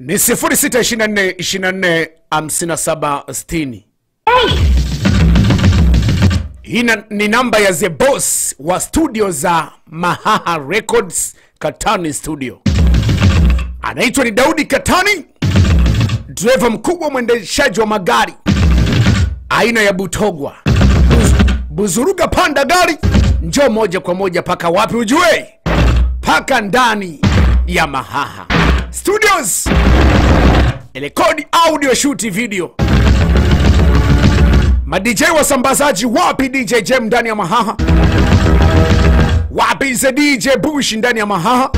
ni 0624 24 57 60 hii na- ni namba ya the boss wa studio za mahaha records katani studio anaitwa ni daudi katani dreva mkubwa mwendeshaji wa magari aina ya butogwa Buz- buzuruga panda gari njoo moja kwa moja paka wapi ujue paka ndani ya mahaha studios rekodi audio shuti video madj wasambazaji wapi dj jem ndani ya mahaha wapi ze dj bush ndani ya mahaha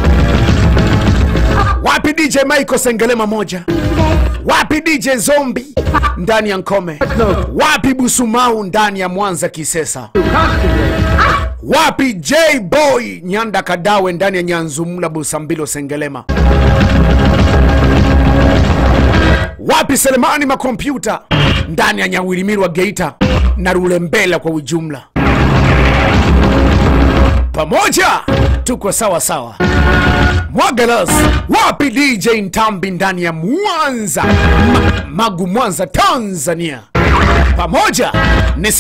wapi dj michael sengelema moja wapi dj zombi ndani ya nkome wapi busumau ndani ya mwanza kisesa wapi j boy nyanda kadawe ndani ya nyanzumula busambilo sengelema wapi selemani makompyuta ndani ya nyawilimiri wa geita na rulembela kwa ujumla pamoja tuko sawa sawa mwagalas wapi dj ntambi ndani ya mwanza Ma, magu mwanza tanzania pamoja ni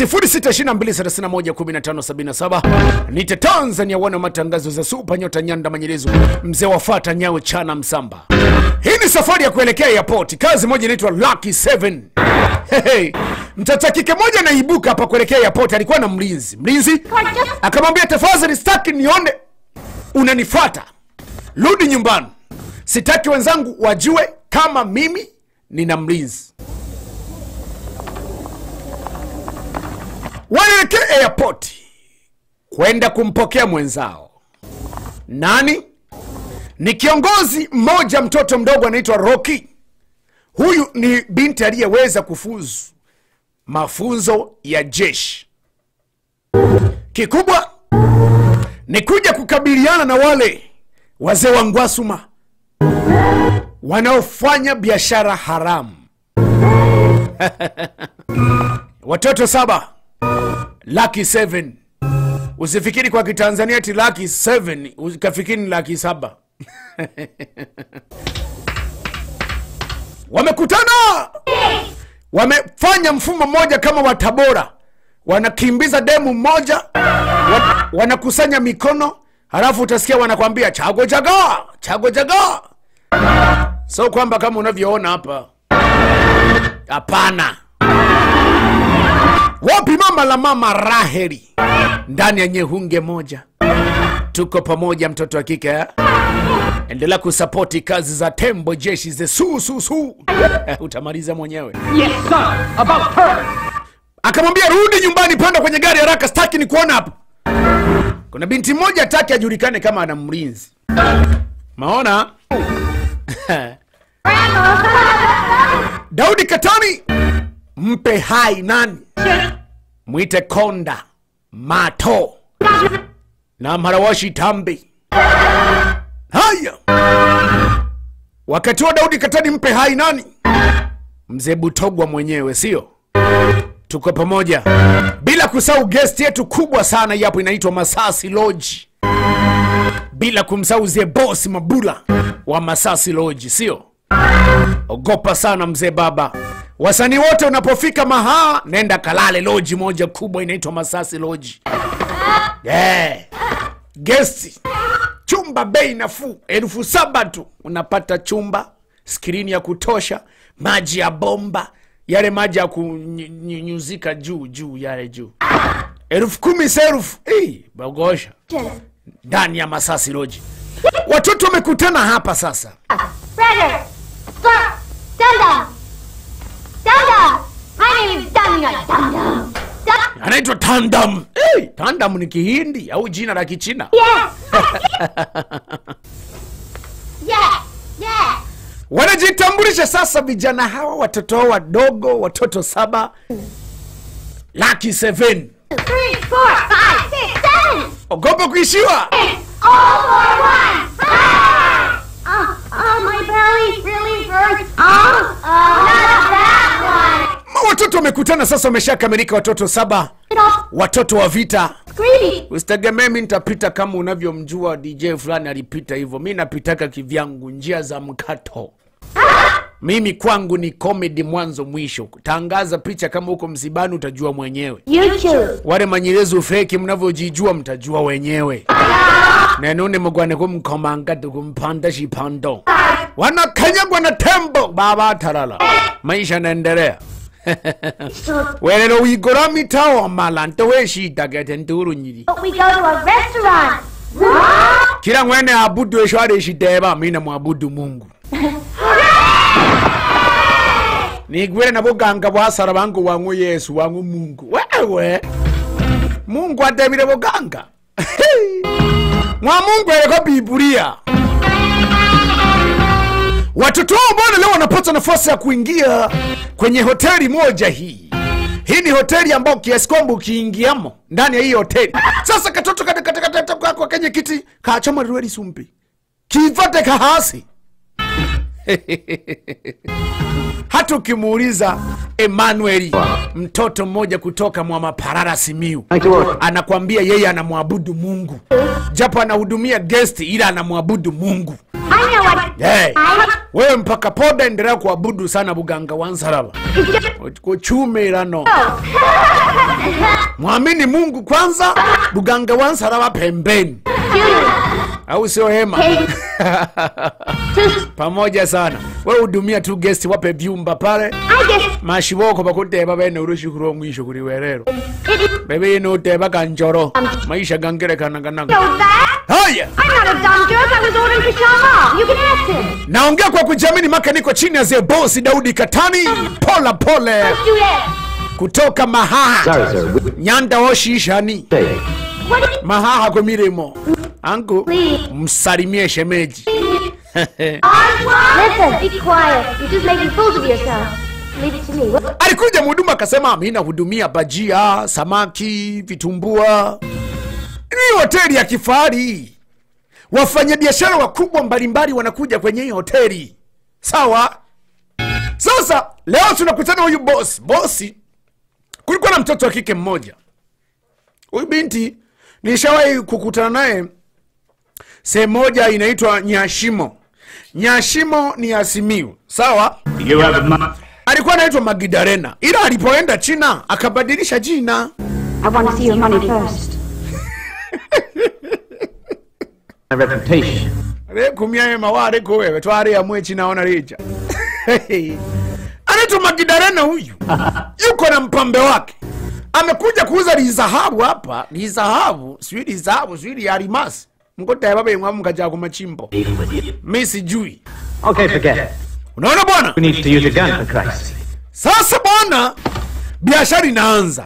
0622311577 nite tanzania wana wa matangazo za supa nyota nyanda manyelezo mzee wafata nyao chana msamba hii ni safari ya kuelekea airport kazi moja inaitwa lucky 7 Hey, mtata kike moja naibuka hapa kuelekea airport alikuwa na mlinzi mlinzi akamwambia tafadhali sitaki nione unanifata rudi nyumbani sitaki wenzangu wajue kama mimi nina mlinzi waelekea airport kwenda kumpokea mwenzao nani ni kiongozi mmoja mtoto mdogo anaitwa roki huyu ni binti aliyeweza kufuzu mafunzo ya jeshi kikubwa ni kuja kukabiliana na wale wazee wa ngwasuma wanaofanya biashara haramu watoto saba laki 7 usifikiri kwa kitanzania ti laki 7 ukafikiri ni laki saba wamekutana wamefanya mfumo mmoja kama wa tabora wanakimbiza demu mmoja wa- wanakusanya mikono halafu utasikia wanakwambia chago jaga chago jaga so kwamba kama unavyoona hapa hapana wapi mama la mama raheli ndani ya nyehunge moja tuko pamoja mtoto wa kike eh? endelea kusapoti kazi za tembo jeshi ze sususu utamaliza mwenyewe Yes, sir. About her. akamwambia rudi nyumbani panda kwenye gari haraka staki ni kuona hapa kuna binti mmoja ataki ajulikane kama ana mlinzi maona daudi katani mpe hai nani mwite konda mato na mharawashi tambi haya wakati wa daudi katani mpe hai nani mzee butogwa mwenyewe sio tuko pamoja bila kusahau guest yetu kubwa sana hii hapo inaitwa masasi loji bila kumsahau zee boss mabula wa masasi loji sio ogopa sana mzee baba wasanii wote unapofika mahaa nenda kalale loji moja kubwa inaitwa masasi loji yeah. gesti chumba bei nafuu elfu saba tu unapata chumba skrini ya kutosha maji ya bomba yale maji ya kunyunyuzika juu juu yale juu elfu kumi serufu hey, bogosha ndani ya masasi loji watoto wamekutana hapa sasa Brother! Stop! Dum Dum! Dum Dum! My name is Dum Dum Dum Dum! Dum- anaitwa tandam hey, tandam ni kihindi au jina la kichina Yes! yes! Yes! wanajitambulisha sasa vijana hawa watoto hao wadogo watoto saba laki 7 Three, four, five, six, seven! ogopa kuishiwa Eight! All for one! Ah! Oh, oh, my belly really hurts. Oh, oh, not that one! Ma watoto wamekutana sasa wameshakamilika watoto saba Get off, watoto wa vita greedy! usitegemee mi nitapita kama unavyomjua dj fulani alipita hivyo mi napitaka kivyangu njia za mkato mimi kwangu ni comedy mwanzo mwisho tangaza picha kama huko msibani utajua mwenyewe You choose. wale manyirezo feki mnavyojijua mtajua wenyewe nenune mugwaneko mkomanga tukumpanda shipando wanakanyagwa na tembo baba tarala maisha naendelea So welelo wigora mitao malante weshitagete nturu nyiri we go to a restaurant. kila mwene abudu eshware shideba mina mwabudu mungu nigwire na buganga bwasara bangu wangu yesu wangu mungu wewe mungu adebire buganga mwa mungu ereko bibulia watoto wao bwana leo wanapata nafasi ya kuingia kwenye hoteli moja hii hii ni hoteli ambayo kiasi kwamba ukiingiamo ndani ya hii hoteli sasa katoto katakatakata kako kenye kiti kachoma riweri sumpi kivate kahasi hata ukimuuliza emanueli mtoto mmoja kutoka mwamaparara simiu anakwambia yeye anamwabudu mungu japo anahudumia gesti ila anamwabudu mungu I know what. hey. I wewe mpaka poda endelea kuabudu sana buganga wa nsaraba kuchumirano mwamini mungu kwanza buganga wa nsaraba pembeni au sio hema pamoja sana we hudumia tu gesti wape vyumba pale I guess mashiboko bakuteba bene urushikuru omwisho kuri werero it bebe ino uteba kanjoro maisha gangerekanaganaga knows that. haya I'm not a dumb jerk. I was ordering for Shama. You can ask him. naongea kwa kujiamini maka niko chini ya zebosi daudi katani pola pole Let's do that. kutoka mahaha Sorry, sir. We- nyanda oshishani Hey. What did mahaha kwa mirimo angu Please. msalimie shemeji Listen, be quiet. You're just making fools of yourself. Leave it to me. What? alikuja mhuduma akasema mi nahudumia bajia samaki vitumbua ni hoteli ya kifahari wafanyabiashara wakubwa mbalimbali wanakuja kwenye hii hoteli sawa sasa leo tunakutana huyu bosi bosi kulikuwa na mtoto wa kike mmoja huyu binti nilishawahi kukutana naye sehemu moja inaitwa nyashimo nyashimo ni asimiu sawa You have a month. alikuwa anaitwa Magidarena, ila alipoenda China akabadilisha jina. I want to see your money first. My reputation. rekumyaye maware ko wewe tware amwe China ona rija anaitwa Magidarena huyu, yuko na mpambe wake, amekuja kuuza lizahabu hapa, lizahabu sijui lizahabu sijui liarimasi mkotaya bemwa mkaja kumachimbo, Even with you. mi sijui. Okay, forget it. Unaona bwana, Who needs to use a gun for Christ's sake? Sasa bwana, biashara inaanza.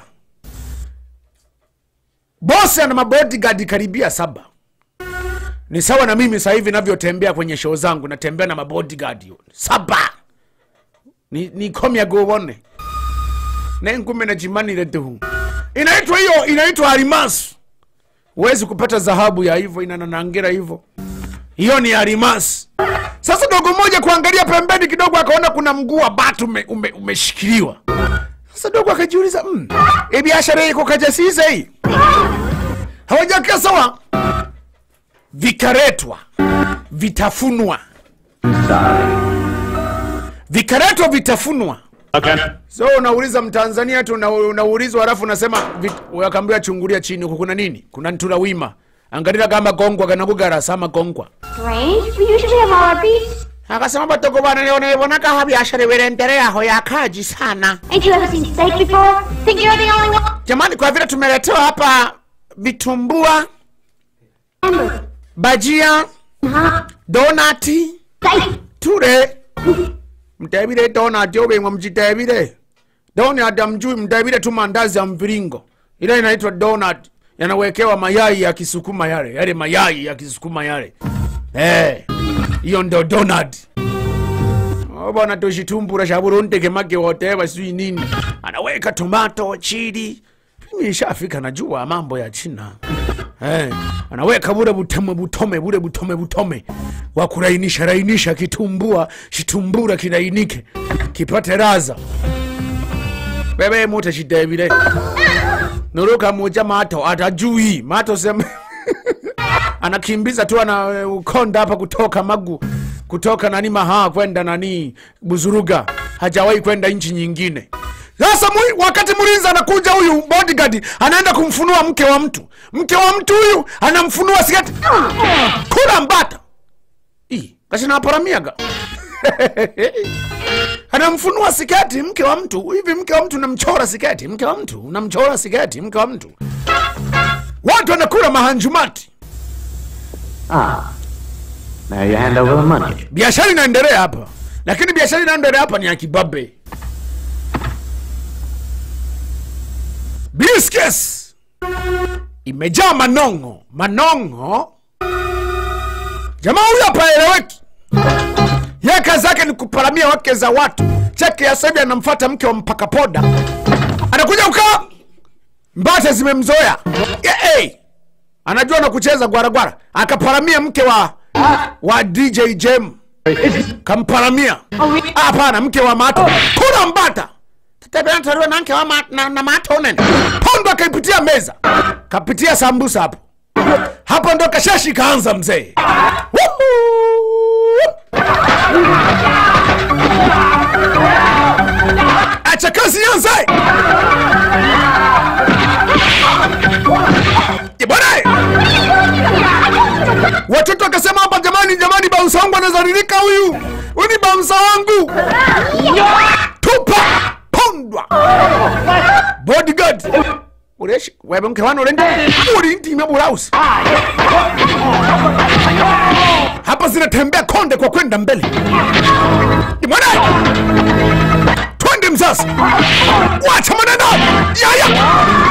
Bosi ana mabodyguard karibia saba. Ni sawa na mimi sasa hivi navyotembea kwenye show zangu, natembea na mabodyguard saba. Ni, ni komya gobone nenkume na chimanire tu inaitwa hiyo inaitwa almasi. Huwezi kupata dhahabu ya hivyo inananangira hivyo, hiyo ni almasi. Sasa dogo moja kuangalia pembeni kidogo, akaona kuna mguu wa batu ume, ume, umeshikiliwa. Sasa dogo akajiuliza mm, hii biashara iko kajasiza hii, hawajakaa sawa. Vikaretwa, vitafunwa, vikaretwa, vitafunwa. Okay. So unauliza Mtanzania tu una- unaulizwa, halafu unasema vit- akaambiwa chungulia chini, huku kuna nini? Kuna ntula wima angalira kama gongwa kanakugara sama gongwa Strange. We usually have all our beefs. akasema batoko bana leo naibonaka ha biashara birendelea aho yakaji sana Ain't you ever seen steak before? Think you're the only one? jamani kwa vile tumeletewa hapa vitumbua Remember, bajia huh? donati Steak. ture mtebire donati obengwa mchitebire donati amjui mtebire tu mandazi ya mviringo ile inaitwa donat yanawekewa mayai ya kisukuma yale yale mayai ya kisukuma yale Eh, hiyo ndo donat Oh, bwana toshitumbura sha burundi kemake whatever sijui nini anaweka tomato chili mimi ishafika najua mambo ya china Eh, anaweka bure butome butome bure butome butome wa kurainisha rainisha kitumbua shitumbura kirainike kipate raza bebe mute shidebire nuruka moja mato atajui mato sema anakimbiza tu ana ukonda hapa kutoka magu kutoka nani mahaa kwenda nani buzuruga hajawahi kwenda nchi nyingine sasa mwi- wakati mlinzi anakuja huyu bodyguard anaenda kumfunua mke wa mtu mke wa mtu huyu anamfunua sikati kula mbata Ii, kasinaparamiaga anamfunua siketi mke wa mtu hivi mke wa mtu unamchora siketi mke wa mtu unamchora siketi mke wa mtu watu wanakula mahanjumati Ah. Now you hand over the money. biashara inaendelea hapa lakini biashara inaendelea hapa ni ya kibabe briskes imejaa manongo manongo jamaa huyo hapaeleweki ye kazi yake ni kuparamia wake za watu cheke ya sahivi anamfata mke wa mpaka poda anakuja ukaa mbate zimemzoea yeah, hey. anajua na kucheza gwaragwara akaparamia mke wa wa dj jem kamparamia Ah, hapana mke wa mato kuna mbata tetebeatariwe na mke wa ma, na, na mato nene pondo akaipitia meza kapitia sambusa hapo hapo ndo kashashi kaanza mzee Woohoo! acha kazi yanze Eh, bwana watoto wakasema hapa jamani jamani bausa wangu anazaririka huyu huyu ni bausa wangu tupa pondwa bodyguard ureshi webe mke wana urendi uri ndime bulausi hapa zinatembea konde kwa kwenda mbele Ni mwana twende mzazi wacha maneno yaya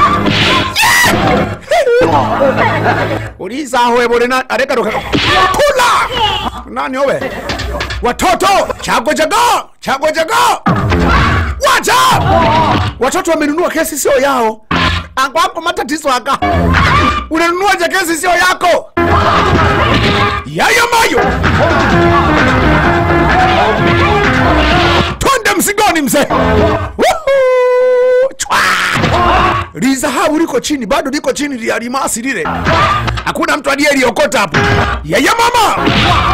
ulizahowe bolena areka ruka kula nani owe watoto chago jago chago jago wacha watoto wamenunua kesi sio yao akwako matatizo aka unanunua je kesi sio yako yayo mayo twende msigoni mzee Woohoo! Chwa! lisahau liko chini bado liko chini lia limasi lile hakuna mtu aliyeliokota hapo yaya mama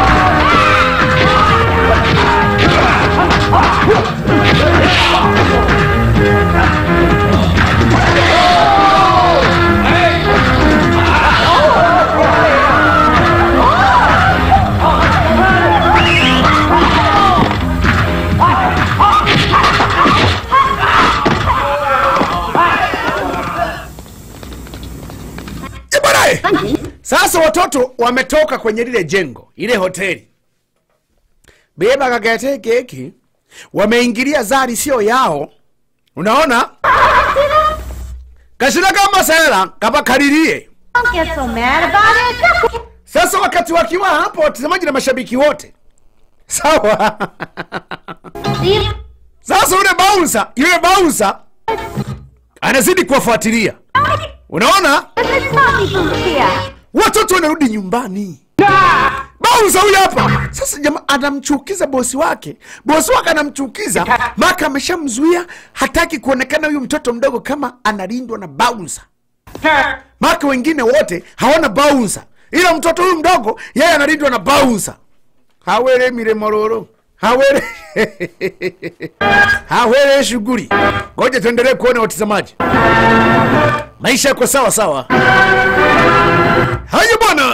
Ibarae! sasa watoto wametoka kwenye lile jengo ile hoteli beba kagete keki wameingilia zari sio yao unaona kashira kama sera kabakaririe Don't get so mad about it. sasa wakati wakiwa hapo watazamaji na mashabiki wote sawa See, sasa yule bouncer yule bouncer anazidi kuwafuatilia unaona Mrs. Poppy from here. watoto wanarudi nyumbani bauza huyu hapa sasa jamaa anamchukiza bosi wake bosi wake anamchukiza maka ameshamzuia hataki kuonekana huyu mtoto mdogo kama analindwa na bauza maka wengine wote hawana bauza ila mtoto huyu mdogo yeye analindwa na bauza hawere miremororo hawere hawere shughuli ngoja tuendelee kuona watazamaji maisha yako sawa sawa haya bwana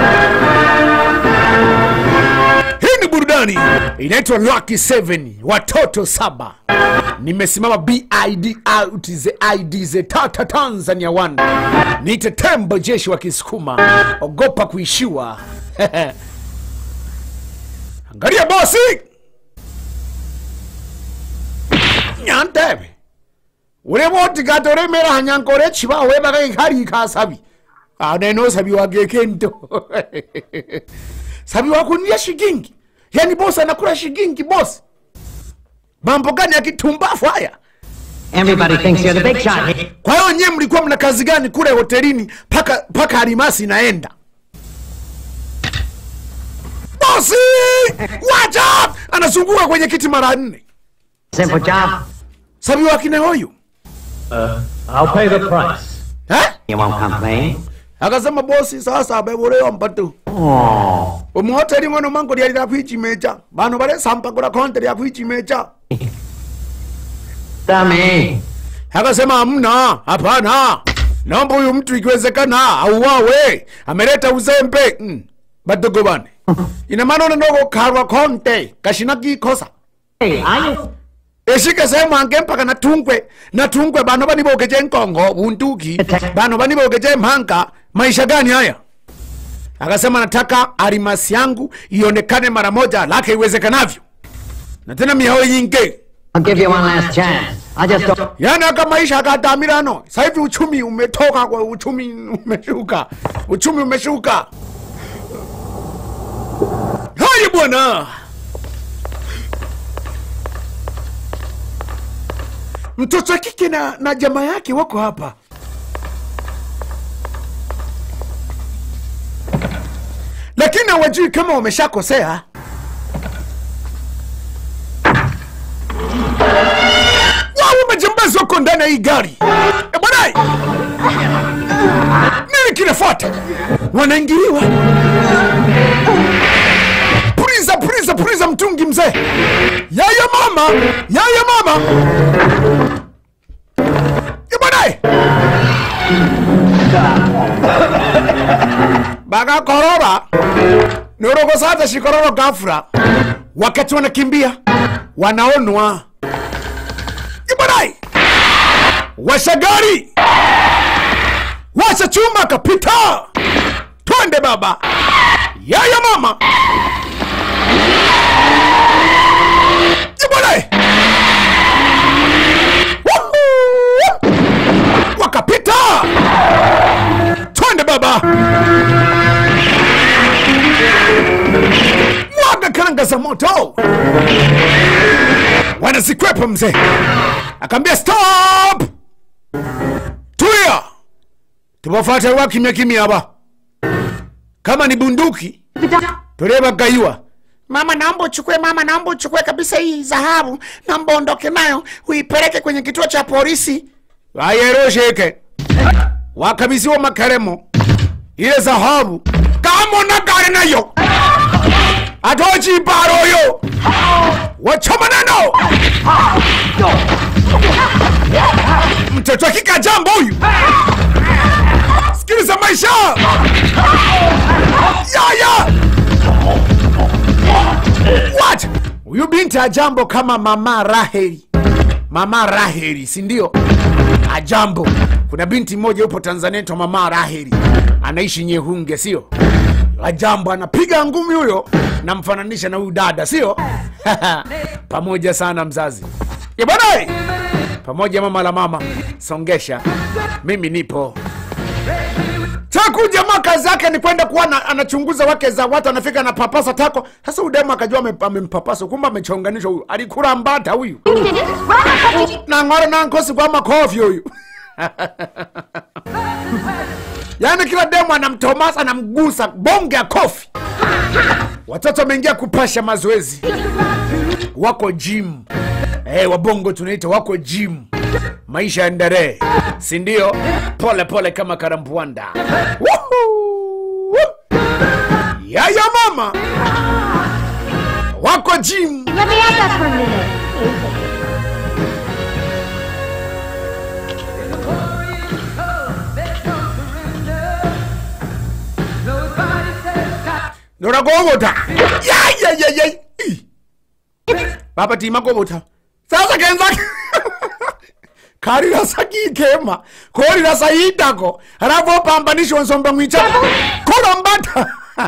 hii ni burudani inaitwa Lucky 7 watoto saba nimesimama bid out the idz tata tanzania one niite tembo jeshi wa kisukuma ogopa kuishiwa angalia bosi nyantebe uremotigata uremera hanyankore chiba webaga ikari kasabi aneno sabi wage kento sabi wakunia shigingi yani bosi anakula shigingi bosi mambo gani ya kitumbafu haya Everybody thinks you're the big shot. kwa hiyo nyewe mlikuwa mna kazi gani kule hotelini paka paka harimasi inaenda bosi wacha anazunguka kwenye kiti mara nne Simple job. sabi wakine huyu I'll pay the price. eh? You won't complain. akasema bosi sasa abebolewa mpatu Oh, umuhoteli ngono mango lyali lyakwichimecha bantu balesambagula konte lyakwichimecha Dummy. akasema hamna hapana naomba huyu mtu ikiwezekana auawe ameleta uzembe mm. badogo bane ina maana unanogo karwa konte kashina kikosa Hey, are you? eshike sehemu ange mpaka natungwe natungwe bano banibogeje nkongo bunduki bano banibogeje mhanga maisha gani haya akasema nataka arimasi yangu ionekane mara moja lake iwezekanavyo na tena mihao yinge I'll give you one last chance. I just don't. yani aka maisha akadamirano sasa hivi uchumi umetoka kwa uchumi umeshuka uchumi umeshuka haya bwana mtoto wa kike na, na jamaa yake wako hapa lakini hawajui kama wameshakosea wao majambazi wako ndani ya hii gari e bwana nini kinafuata wanaingiliwa priza priza priza mtungi mzee yaya mama yaya mama e bwana bagakorora nirogosata shikororo gafura wakati wanakimbia wanaonwa ibadai washa gari washa chuma kapita twende baba yaya mama ibadai wakapita twende baba mwaga karanga za moto wanazikwepa mzee akaambia stop tulia tubafate wa kimya kimya hapa kama ni bunduki tulebagaiwa mama naomba uchukue mama naomba uchukue kabisa hii dhahabu naomba ondoke nayo uipeleke kwenye kituo cha polisi wayerosheke wakabisiwa makaremo ile dhahabu kama na gari nayo atochiparoyo wachomanano mtoto akika jambo huyu sikiliza maisha yaya what huyu binti ajambo kama mama raheli mama raheli sindio ajambo kuna binti mmoja yupo tanzania naitwa mama raheli anaishi nyehunge sio ajambo anapiga ngumi huyo namfananisha na huyu dada sio pamoja sana mzazi ya bwana pamoja mama la mama songesha mimi nipo taku jamaa kazi yake ni kwenda kuwa na, anachunguza wake za watu anafika anapapasa tako sasa udemu akajua ame- amempapasa kumbe amechonganishwa huyu alikula mbata huyu nang'ora nankosi kwa makofi huyu yaani kila demu anamtomasa anamgusa bonge ya kofi watoto wameingia kupasha mazoezi wako gym hey, wabongo tunaita wako gym maisha yaendelee sindio pole pole kama karambwanda Woohoo! yaya mama wako gym Let me have that for a minute. noragogota yayayayay baba tima gobota sasa kenza karirasa kikema korirasa yitako halafu opambanishwa nsomba mwicha kolombata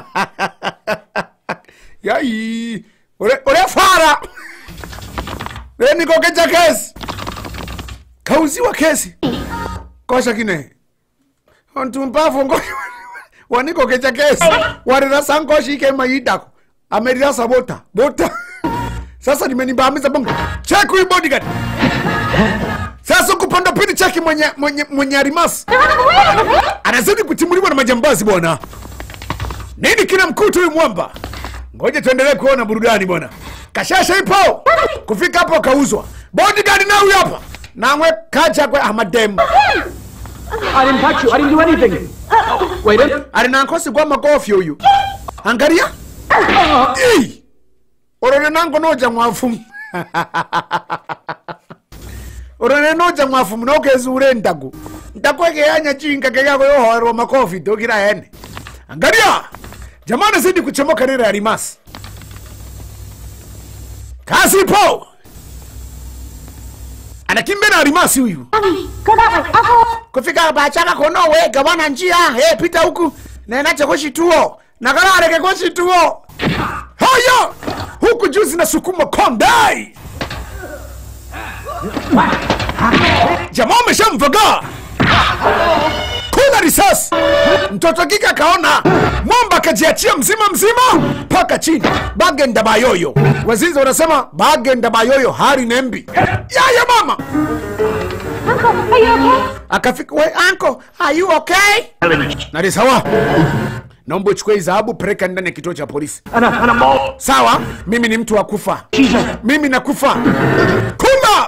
yai ule ule fara lenikokecha kesi kauziwa kesi kosha kine ontumpafu ngo wanikokecha kesi warirasa nkoshi ikema yitako amerirasa bota bota sasa nimenibamiza bongo cheki huyu bodyguard sasa kupanda pili cheki mwenye mwenye mwenye arimasi anazidi kutimuliwa na majambazi bwana nini kina mkutu huyu mwamba ngoja tuendelee kuona burudani bwana kashasha ipo kufika hapo kauzwa bodyguard na huyu hapa namwe kacha kwa amademu I didn't touch you. I didn't do anything. Wait a alinankosi kwa makofi huyu angalia Ii! orone nango noja mwafumu orone noja mwafumu nokezure ndagu ntakwekeyanya chinga kekako yohoerwa makofi dokira hene angalia jamani zidi kuchomoka nira ya rimasi kazi ipo anakimbia na rimasi huyu Mommy, go that way. I'll go. kufika bachaka kono wega bwana njia hey, pita huku nenache koshituo nakarareke koshituo haya huku juu zinasukuma kondai jamaa ameshamvaga kuna risasi mtoto kika kaona mwamba akajiachia mzima mzima mpaka chini bagenda bayoyo wazizi wanasema bagenda bayoyo hari nembi yaya mama Uncle, are you okay? akafika we anko are you okay nari sawa naomba uchukue hii dhahabu peleka ndani ya kituo cha polisi أنا أنا مو sawa mimi ni mtu wa kufa mimi nakufa kula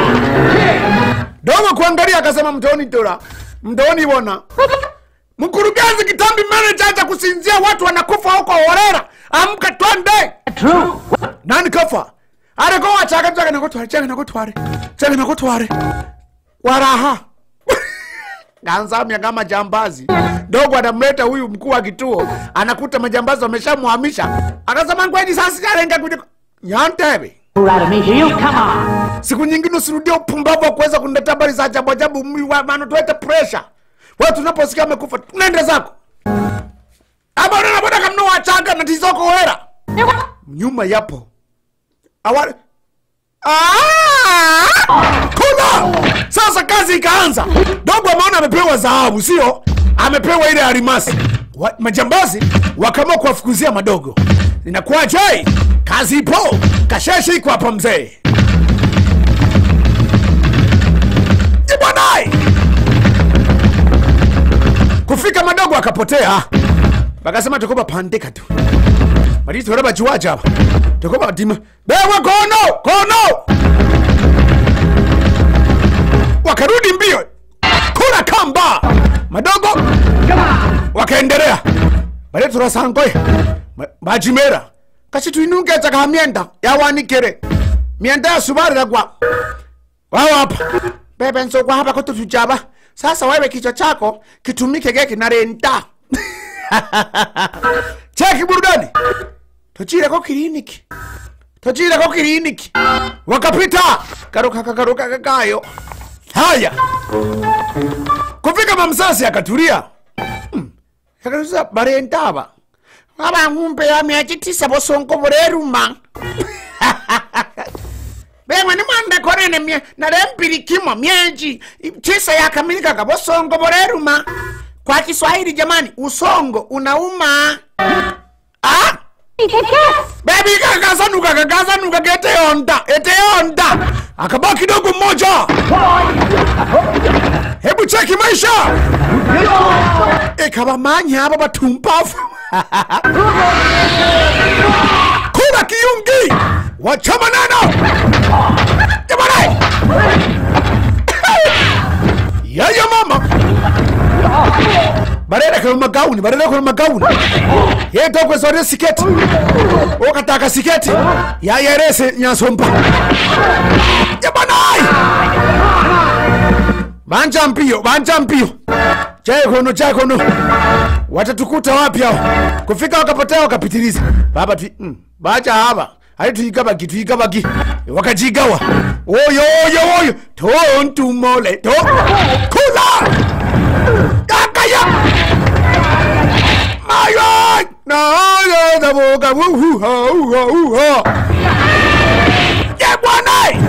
dogo kuangalia akasema mtoni tora mtoni bona mkurugenzi kitambi manager acha kusinzia watu wanakufa huko horera amka twende True. nani kafa areko wachaka chaka nakutware chaka nakutware chaka nakutware waraha ganzamya kama jambazi dogo anamleta huyu mkuu wa kituo anakuta majambazi wameshamhamisha akasema ngweni sasa sijalenga kuja nyantebe Fool out of me, do you? Come on. siku nyingine usirudie upumbavu wa kuweza kuniletea habari za ajabu ajabu mwi- wa- maana tuwete pressure wewe tunaposikia amekufa tunaende zako abona boda kamno wachaga na tizoko hera nyuma yapo awali Ah! kuna sasa kazi ikaanza dogo ameona amepewa dhahabu sio amepewa ile alimasi wa, majambazi wakaamua kuwafukuzia madogo inakuwaje kazi ipo kasheshi iko hapa mzee ibwanai kufika madogo akapotea bakasema tukoba pandika tu matitora bachiwacha apa tukoba batima bewe kono kono wakarudi mbio kula kamba madogo wakaendelea baletura sangoye bachimera kachituinungecha ka mienda yawanikire mienda yasubariragwa wao hapa bebe nsokwa hapa kututuchaba sasa wewe kichwa chako kitumike geki na renta cheki burudani tochireko kiliniki tochireko kiliniki wakapita karuka kakaruka kakayo haya kufika mamsasi akatulia Hmm, akarusa barentaba abang'umpe ya miachi tisa bosongo bureruma bemwe nimwanda konene mye narempilikimo myeji tisa yakamilikaga bosongo boreruma kwa kiswahili jamani usongo unauma ah? Hey, Cat! bebi kakasanuka kakasanuka keteyonda eteyonda akabaki kidogo mmoja hebu cheki maisha ikabamanya aba batumpafu kula kiyungi wachama neno jamani yaya mama barereka magauni barereka magauni yetokwesore siketi okataka siketi yayerese nyasompa jabanai banja mpio banja mpio chaikono chaikono watatukuta wapi hao kufika wakapotea wakapitiliza baba tu mm, bacha hapa ali tuigabagi tuigabagi wakajigawa oyo oyo oyo tontumole to kula kakaya mayo nayo daboga uhuha uha uha ye bwana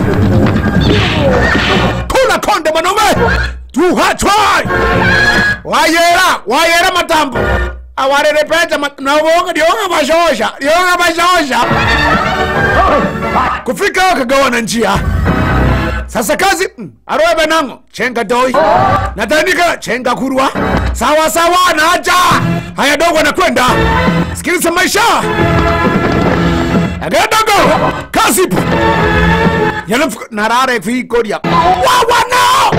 kula konde mwanaume tuhachwai wayera wayera matambo awarerepeta nawoga lionga bashosha lionga bashosha kufika wakagawana njia sasa kazi mm, arowe benango chenga doi natandika chenga kurwa sawa sawa naja haya dogo anakwenda sikiliza maisha agaya dogo kazi ipo yanamfuka narare vikoria wawana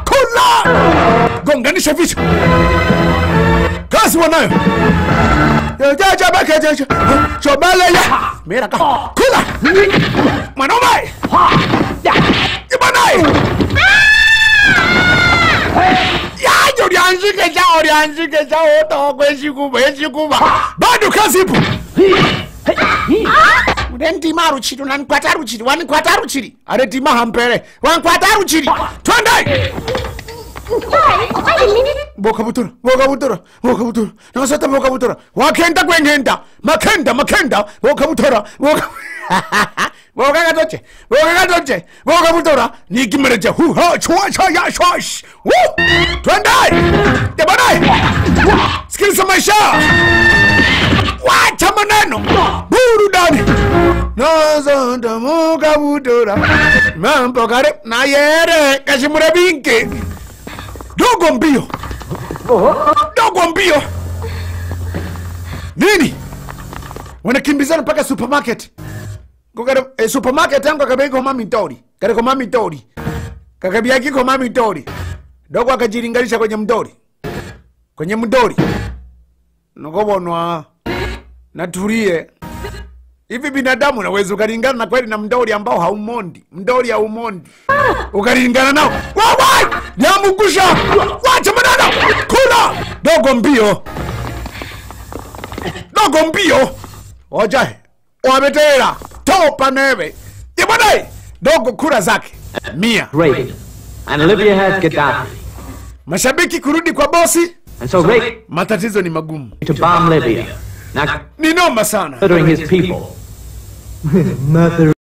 kula gonganisha vichwa kazi wanayo chobeleya mira ka kula mwanaume ibanaye yaje ulianzike cha ulianzike cha utokwe eshikuba eshikuba bado kazi ipo urentima ruchiri unanikwata ruchiri wanikwata ruchiri aretima hampere wankwata ruchiri twende Sorry, I didn't mean it. bokabutura bokabutura bokabutura nakasata bokabutura wakenda kwengenda makenda makenda bokabutura boka bokakatoche bokakatoche bokabutura nikimereja huha chua cha ya shwash Woo! twende tebanaye sikiliza maisha wacha maneno burudani nazonda mukabutura mambo kare nayere kashimure binke dogo mbio dogo mbio nini wanakimbizana mpaka supermarket Kukare, eh, supermarket yangu akabia iko mami tori kareko mami tori kakabia kiko mami tori dogo akajilinganisha kwenye mdori kwenye mdori nokobonwa natulie hivi binadamu naweza ukalingana na kweli na mdori ambao haumondi mdori haumondi ukalingana nao wawa nyamugusha wacha maneno kula dogo mbio dogo mbio oja wabetera topa neve ibadai dogo kura zake mia Great. And Libya has Gaddafi. mashabiki kurudi kwa bosi And so great matatizo ni magumu to bomb Libya. Now ni noma sana murdering his people. Mother